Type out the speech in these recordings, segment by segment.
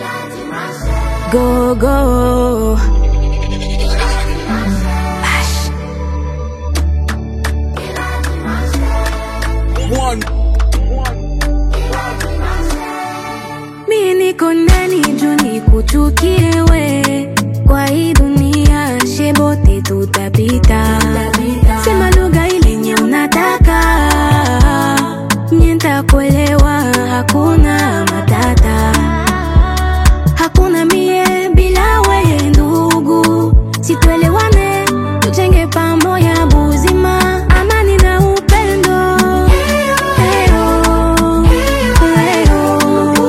Go go. One. Mi niko ndani juu nikuchukie we, kwa hii dunia shebote tutapita. Sema lugha ile nye unataka, nye ntakuelewa, hakuna matata. Hakuna mie bila weye ndugu, situelewane, tujenge pamoja buzima, amani na upendo. Eyo, eyo,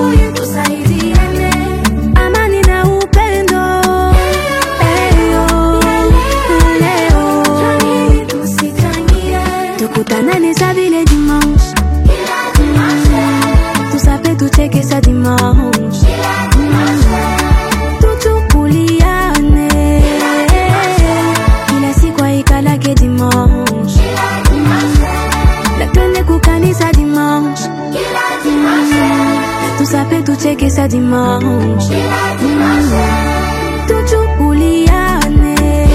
amani na upendo. Eyo, leo, tukutanane sa vile dimanche, tusape tucheke sa dimanche tuchukuliane kila siku aikalake dimanche na twende kukanisa dimanche tusape tucheke sa dimanche tuchukuliane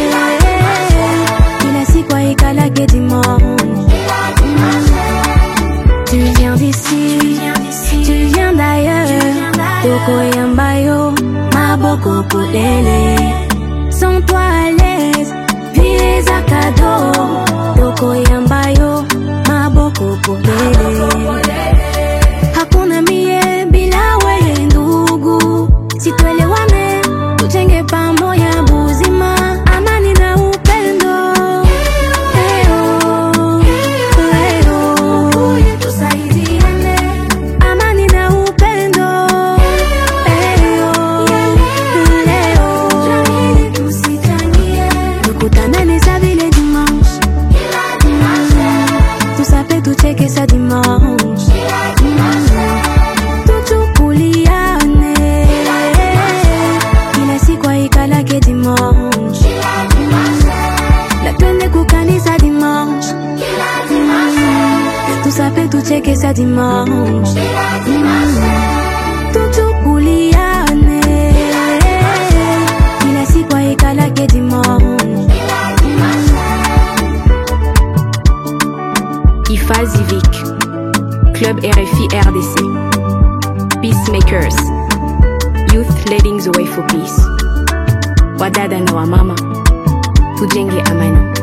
kila siku aikalake dimanche Tu viens d'ici, tu viens d'ailleurs. Toko yambayo, maboko polele. Sans toi à l'aise, vie za cadeau. Toko yambayo, maboko polele. Hakuna mie bila wewe ndugu, situelewane, tujenge pamoja buzima, amani na upendo. Eyo, eyo, amani na upendo. Eyo, leo, tukutanane sa vile dimanche, tusape tucheke sa dimanche, tuchukuliane kila siku aikalake dimanche, na twende kukanisa dimanche, tusape tucheke sa dimanche, tuchukuliane kila siku aikalake dimanche. IFA Civic, Club RFI RDC, Peacemakers, Youth Leading the Way for Peace, wadada na wamama, tujenge amani.